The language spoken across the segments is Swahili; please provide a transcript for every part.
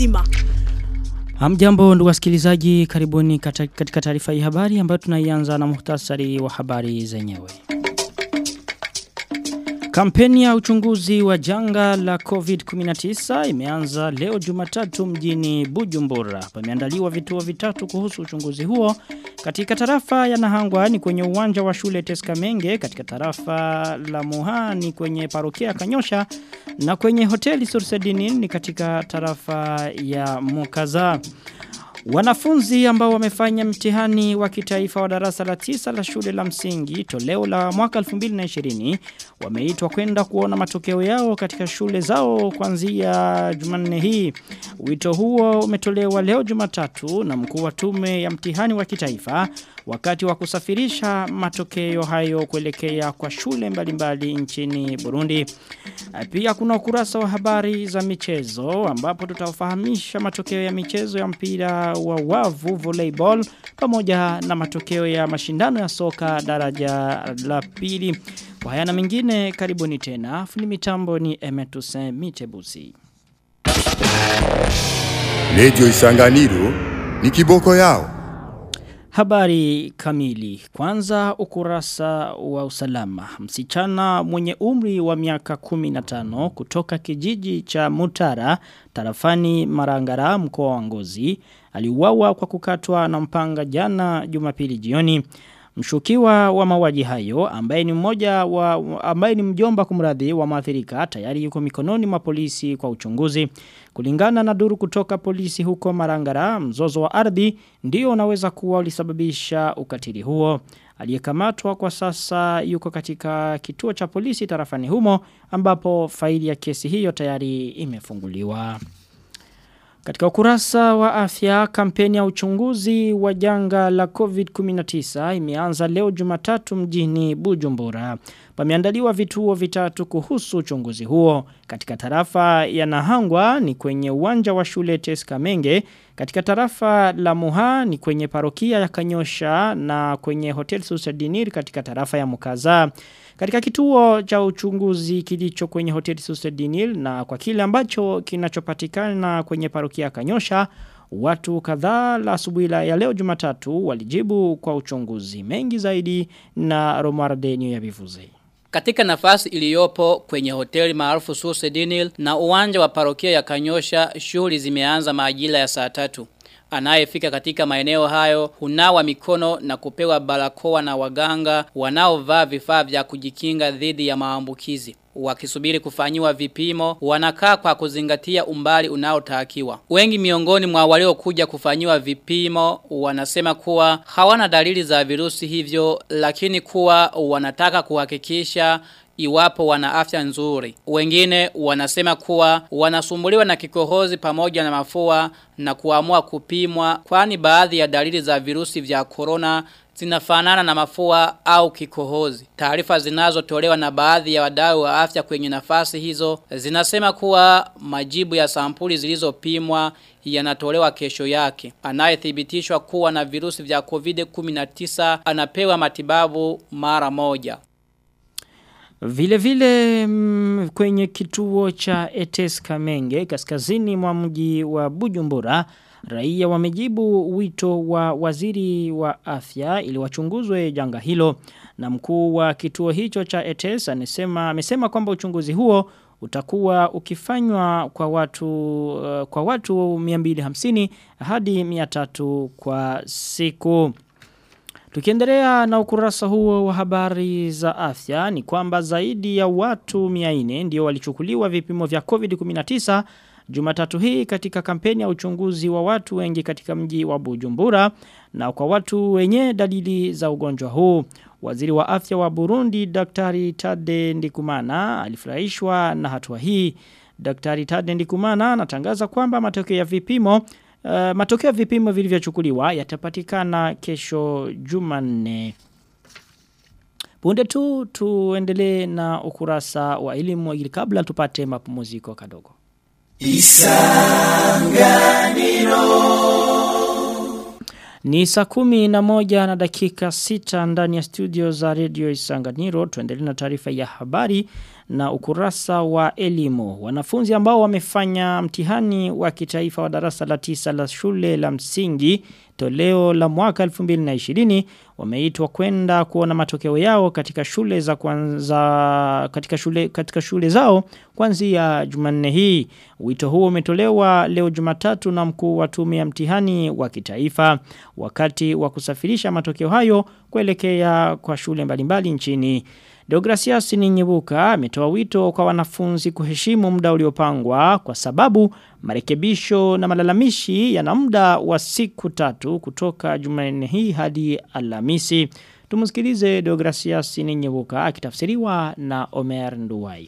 nzima. Hamjambo ndugu wasikilizaji, karibuni kata- katika taarifa hii habari ambayo tunaianza na muhtasari wa habari zenyewe. Kampeni ya uchunguzi wa janga la COVID-19 imeanza leo Jumatatu mjini Bujumbura. Pameandaliwa vituo vitatu kuhusu uchunguzi huo. Katika tarafa ya Nahangwa ni kwenye uwanja wa shule Teskamenge, katika tarafa la Muha ni kwenye parokia Kanyosha na kwenye hoteli Sursedinin ni katika tarafa ya Mukaza. Wanafunzi ambao wamefanya mtihani wa kitaifa wa darasa la tisa la shule la msingi toleo la mwaka 2020 wameitwa kwenda kuona matokeo yao katika shule zao kuanzia Jumanne hii. Wito huo umetolewa leo Jumatatu na mkuu wa tume ya mtihani wa kitaifa wakati wa kusafirisha matokeo hayo kuelekea kwa shule mbalimbali nchini Burundi. Pia kuna ukurasa wa habari za michezo ambapo tutafahamisha matokeo ya michezo ya mpira wa wavu volleyball pamoja na matokeo ya mashindano ya soka daraja la pili. Kwa haya na mengine karibuni tena. Fundi mitambo ni Emetuse Mitebusi. Radio Isanganiro ni kiboko yao. Habari kamili. Kwanza ukurasa wa usalama. Msichana mwenye umri wa miaka 15 kutoka kijiji cha Mutara, tarafani Marangara mkoa wa Ngozi, aliuawa kwa kukatwa na mpanga jana Jumapili jioni. Mshukiwa wa mauaji hayo ambaye ni mmoja wa ambaye ni mjomba kumradhi wa maathirika tayari yuko mikononi mwa polisi kwa uchunguzi. Kulingana na duru kutoka polisi huko Marangara, mzozo wa ardhi ndio unaweza kuwa ulisababisha ukatili huo. Aliyekamatwa kwa sasa yuko katika kituo cha polisi tarafani humo ambapo faili ya kesi hiyo tayari imefunguliwa. Katika ukurasa wa afya, kampeni ya uchunguzi wa janga la COVID-19 imeanza leo jumatatu mjini Bujumbura. Pameandaliwa vituo vitatu kuhusu uchunguzi huo. Katika tarafa ya Nahangwa ni kwenye uwanja wa shule Teskamenge. Katika tarafa la Muha ni kwenye parokia ya Kanyosha na kwenye hotel Susadinir katika tarafa ya Mukaza. Katika kituo cha uchunguzi kilicho kwenye hoteli Susedinil na kwa kile ambacho kinachopatikana kwenye parokia Kanyosha, watu kadhaa la asubuhi la ya leo Jumatatu walijibu kwa uchunguzi mengi zaidi na Romardenio ya Bivuze. Katika nafasi iliyopo kwenye hoteli maarufu Susedinil na uwanja wa parokia ya Kanyosha, shughuli zimeanza majira ya saa tatu. Anayefika katika maeneo hayo hunawa mikono na kupewa barakoa na waganga wanaovaa vifaa vya kujikinga dhidi ya maambukizi. Wakisubiri kufanyiwa vipimo, wanakaa kwa kuzingatia umbali unaotakiwa. Wengi miongoni mwa waliokuja kufanyiwa vipimo wanasema kuwa hawana dalili za virusi hivyo, lakini kuwa wanataka kuhakikisha iwapo wana afya nzuri. Wengine wanasema kuwa wanasumbuliwa na kikohozi pamoja na mafua na kuamua kupimwa kwani baadhi ya dalili za virusi vya corona zinafanana na mafua au kikohozi. Taarifa zinazotolewa na baadhi ya wadau wa afya kwenye nafasi hizo zinasema kuwa majibu ya sampuli zilizopimwa yanatolewa kesho yake. Anayethibitishwa kuwa na virusi vya COVID-19 anapewa matibabu mara moja. Vile vile mm, kwenye kituo cha Etes Kamenge kaskazini mwa mji wa Bujumbura raia wamejibu wito wa waziri wa afya ili wachunguzwe janga hilo na mkuu wa kituo hicho cha Etes anasema amesema kwamba uchunguzi huo utakuwa ukifanywa kwa watu uh, kwa watu 250 hadi 300 kwa siku. Tukiendelea na ukurasa huo wa habari za afya ni kwamba zaidi ya watu 400 ndio walichukuliwa vipimo vya COVID-19 Jumatatu hii katika kampeni ya uchunguzi wa watu wengi katika mji wa Bujumbura na kwa watu wenye dalili za ugonjwa huu. Waziri wa afya wa Burundi Daktari Tade Ndikumana alifurahishwa na hatua hii. Daktari Tade Ndikumana anatangaza kwamba matokeo ya vipimo uh, matokeo ya vipimo vilivyochukuliwa yatapatikana kesho Jumanne. Punde tu tuendelee na ukurasa wa elimu ili kabla tupate mapumziko kadogo. Ni saa kumi na moja na dakika sita ndani ya studio za radio Isanganiro. Tuendelee na taarifa ya habari na ukurasa wa elimu. Wanafunzi ambao wamefanya mtihani wa kitaifa wa darasa la tisa la shule la msingi toleo la mwaka 2020 wameitwa kwenda kuona matokeo yao katika shule za kwanza katika shule katika shule zao kuanzia Jumanne hii. Wito huo umetolewa leo Jumatatu na mkuu wa tume ya mtihani wa kitaifa wakati wa kusafirisha matokeo hayo kuelekea kwa shule mbalimbali nchini. Deogracias Ninyibuka ametoa wito kwa wanafunzi kuheshimu muda uliopangwa kwa sababu marekebisho na malalamishi yana muda wa siku tatu kutoka Jumanne hii hadi Alhamisi. Tumusikilize Deogracias Ninyibuka akitafsiriwa na Omer Nduwayo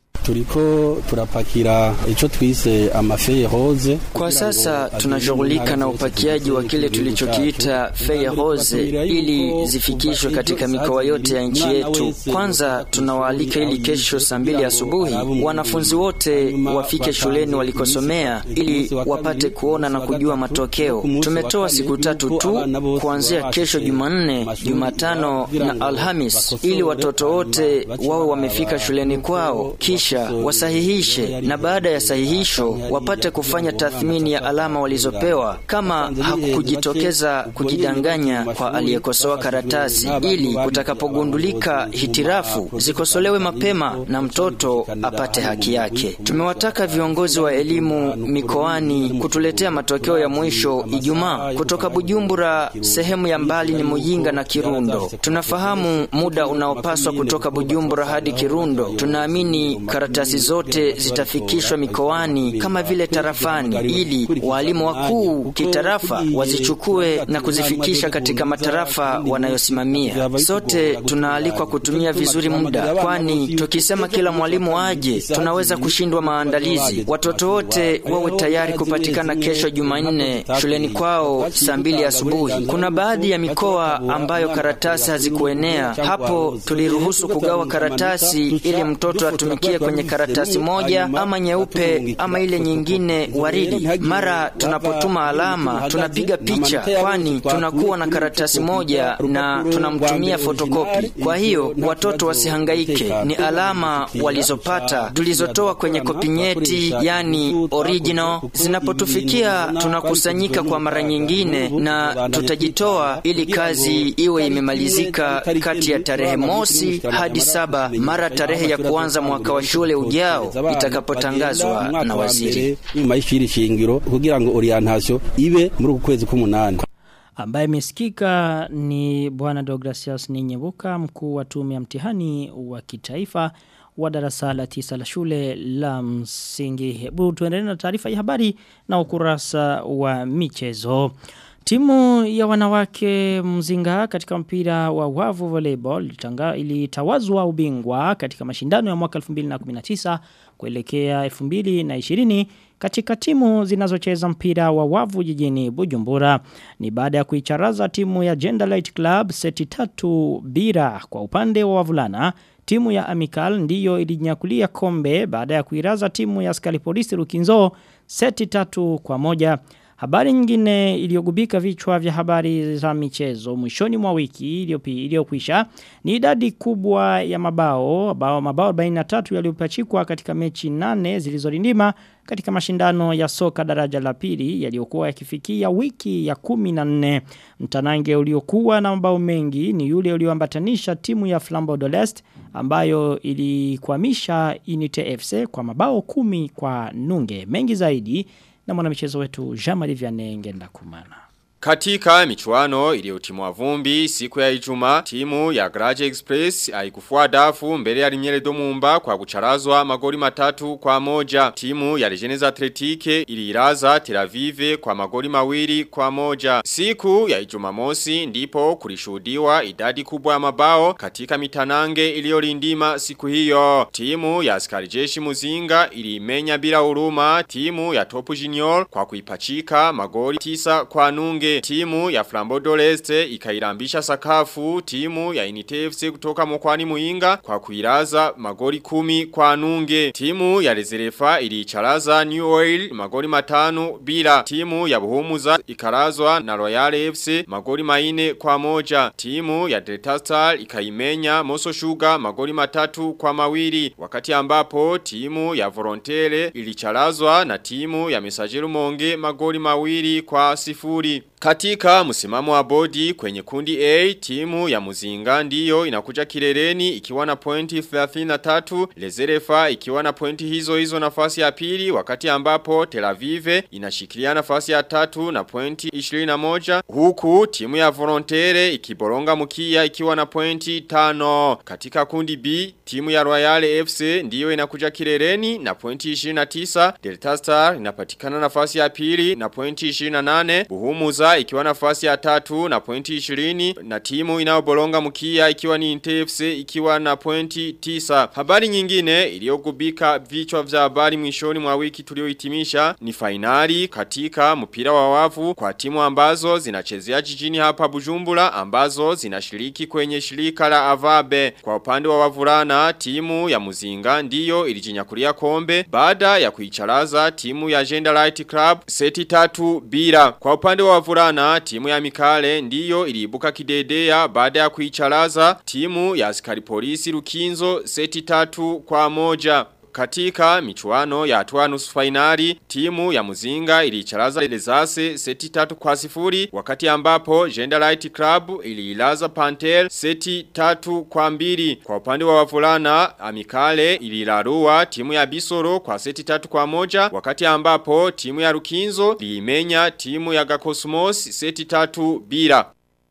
turiko turapakira ico twise amafeye rose. Kwa sasa tunashughulika na upakiaji wa kile tulichokiita feye rose ili zifikishwe katika mikoa yote ya nchi yetu. Kwanza tunawaalika ili kesho saa mbili asubuhi wanafunzi wote wafike shuleni walikosomea ili wapate kuona na kujua matokeo. Tumetoa siku tatu tu kuanzia kesho Jumanne, Jumatano na Alhamis ili watoto wote wawe wamefika shuleni kwao kisha wasahihishe na baada ya sahihisho wapate kufanya tathmini ya alama walizopewa kama hakukujitokeza kujidanganya kwa aliyekosoa karatasi ili utakapogundulika hitirafu zikosolewe mapema na mtoto apate haki yake. Tumewataka viongozi wa elimu mikoani kutuletea matokeo ya mwisho Ijumaa kutoka Bujumbura. Sehemu ya mbali ni Muyinga na Kirundo. Tunafahamu muda unaopaswa kutoka Bujumbura hadi Kirundo. Tunaamini karatasi zote zitafikishwa mikoani kama vile tarafani, ili walimu wakuu kitarafa wazichukue na kuzifikisha katika matarafa wanayosimamia. Sote tunaalikwa kutumia vizuri muda, kwani tukisema kila mwalimu aje, tunaweza kushindwa maandalizi. Watoto wote wawe tayari kupatikana kesho Jumanne shuleni kwao saa mbili asubuhi. Kuna baadhi ya mikoa ambayo karatasi hazikuenea, hapo tuliruhusu kugawa karatasi ili mtoto atumikie kwenye karatasi moja ama nyeupe ama ile nyingine waridi. Mara tunapotuma alama tunapiga picha, kwani tunakuwa na karatasi moja na tunamtumia fotokopi. Kwa hiyo watoto wasihangaike, ni alama walizopata tulizotoa kwenye kopinyeti, yani original. Zinapotufikia tunakusanyika kwa mara nyingine na tutajitoa ili kazi iwe imemalizika kati ya tarehe mosi hadi saba mara tarehe ya kuanza mwaka wa shule ujao itakapotangazwa na waziri nyuma y'ishiri shingiro kugira ngo orientation ibe muri uku kwezi k'umunani ambaye amesikika ni bwana Deogracias Ninyebuka mkuu wa tume ya mtihani wa kitaifa wa darasa la tisa la shule la msingi. Hebu tuendelee na taarifa ya habari na ukurasa wa michezo. Timu ya wanawake mzinga katika mpira wa wavu volleyball ilitanga- ilitawazwa ubingwa katika mashindano ya mwaka 2019 kuelekea 2020 katika timu zinazocheza mpira wa wavu jijini Bujumbura. Ni baada ya kuicharaza timu ya Genderlight Club seti tatu bira kwa upande wa wavulana. Timu ya Amical ndiyo ilinyakulia kombe baada ya kuiraza timu ya Skalipolisi Rukinzo seti tatu kwa moja. Habari nyingine iliyogubika vichwa vya habari za michezo mwishoni mwa wiki iliyopi- iliyokwisha ni idadi kubwa ya mabao mabao mabao 43 yaliyopachikwa katika mechi nane zilizorindima katika mashindano ya soka daraja la pili yaliyokuwa yakifikia wiki ya 14 mtanange uliokuwa na mabao mengi ni yule ulioambatanisha timu ya Flambeau de l'Est ambayo ilikwamisha Unite FC kwa mabao kumi kwa nunge mengi zaidi na mwanamichezo wetu Jean-Marie Vianney Ngenda Kumana. Katika michuano iliyotimwa vumbi siku ya Ijumaa timu ya Garage Express haikufua dafu mbele ya Limiere Domumba kwa kucharazwa magoli matatu kwa moja. Timu ya Legends Athletique iliiraza Tel Aviv kwa magoli mawili kwa moja. Siku ya Ijumamosi ndipo kulishuhudiwa idadi kubwa ya mabao katika mitanange iliyolindima siku hiyo. Timu ya askari jeshi Muzinga ilimenya bila huruma timu ya Topu Junior kwa kuipachika magoli tisa kwa nunge nunge. Timu ya Flambeau d'Oreste ikairambisha sakafu timu ya Unite FC kutoka mkoani Muinga kwa kuiraza magoli kumi kwa nunge. Timu ya Rezerefa iliicharaza New Oil magoli matano bila. Timu ya Buhumuza ikarazwa na Royal FC magoli maine kwa moja. Timu ya Delta Star ikaimenya Moso Sugar magoli matatu kwa mawili. Wakati ambapo timu ya Volontaire ilicharazwa na timu ya Mesajeru Monge magoli mawili kwa sifuri. Katika msimamo wa bodi kwenye kundi A, timu ya Muzinga ndiyo inakuja kileleni ikiwa na pointi 33, Lezerefa ikiwa na pointi hizo hizo nafasi ya pili wakati ambapo Tel Aviv inashikilia nafasi ya tatu na pointi 21, huku timu ya Volontaire ikiboronga mkia ikiwa na pointi 5. Katika kundi B, timu ya Royal FC ndiyo inakuja kileleni na pointi 29, Delta Star inapatikana nafasi ya pili na pointi 28, Buhumuza ikiwa nafasi ya tatu na pointi 20 na timu inayobolonga mkia ikiwa ni NTFC ikiwa na pointi 9. Habari nyingine iliyogubika vichwa vya habari mwishoni mwa wiki tuliohitimisha ni fainali katika mpira wa wavu kwa timu ambazo zinachezea jijini hapa Bujumbura ambazo zinashiriki kwenye shirika la Avabe. Kwa upande wa wavulana timu ya Muzinga ndiyo ilijinyakulia kombe baada ya kuicharaza timu ya Gender Light Club seti tatu bila. Kwa upande wa wavulana timu ya Mikale ndiyo iliibuka kidedea baada ya kuicharaza timu ya askari polisi Rukinzo seti tatu kwa moja. Katika michuano ya hatua nusu finali timu ya Muzinga ilicharaza Lezase seti tatu kwa sifuri wakati ambapo Gender Light Club ililaza Pantel seti tatu kwa mbili kwa upande wa wavulana Amikale ililarua timu ya Bisoro kwa seti tatu kwa moja wakati ambapo timu ya Rukinzo liimenya timu ya Gakosmos seti tatu bila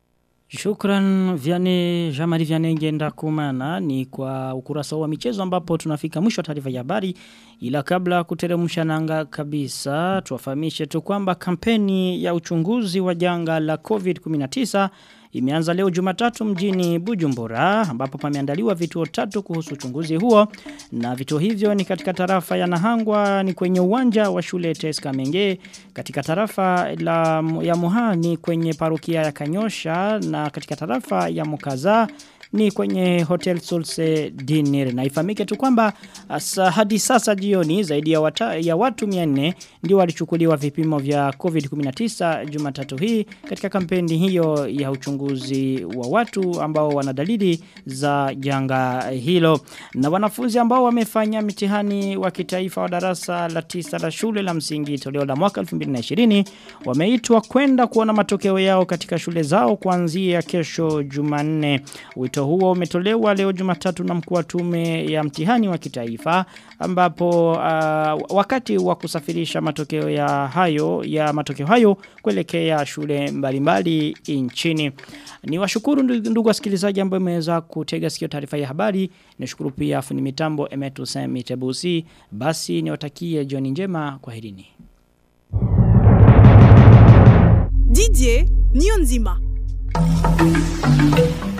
Shukran Viane Jamari Viane ngenda kumana ni kwa ukurasa wa michezo ambapo tunafika mwisho wa taarifa ya habari ila kabla kuteremsha nanga kabisa tuwafahamishe tu kwamba kampeni ya uchunguzi wa janga la COVID-19 imeanza leo Jumatatu mjini Bujumbura ambapo pameandaliwa vituo tatu kuhusu uchunguzi huo na vituo hivyo ni katika tarafa ya Nahangwa ni kwenye uwanja wa shule Teska Menge katika tarafa la ya Muha ni kwenye parokia ya Kanyosha na katika tarafa ya Mukaza ni kwenye Hotel Sulse Dinner na ifahamike tu kwamba asa, hadi sasa jioni zaidi ya, wata, ya watu 400 ndio walichukuliwa vipimo vya COVID-19 Jumatatu hii katika kampeni hiyo ya uchunguzi wa watu ambao wana dalili za janga hilo na wanafunzi ambao wamefanya mitihani wa kitaifa wa darasa la tisa la shule la msingi toleo la mwaka 2020 wameitwa kwenda kuona matokeo yao katika shule zao kuanzia kesho Jumanne wito Wito huo umetolewa leo Jumatatu na mkuu wa tume ya mtihani wa kitaifa ambapo uh, wakati wa kusafirisha matokeo ya hayo ya matokeo hayo kuelekea shule mbalimbali nchini. Ni washukuru ndugu wasikilizaji ambao mmeweza kutega sikio taarifa ya habari. Nishukuru pia fundi mitambo Emetu Semi Tebusi. Basi niwatakie jioni njema kwa herini. Didier Nionzima.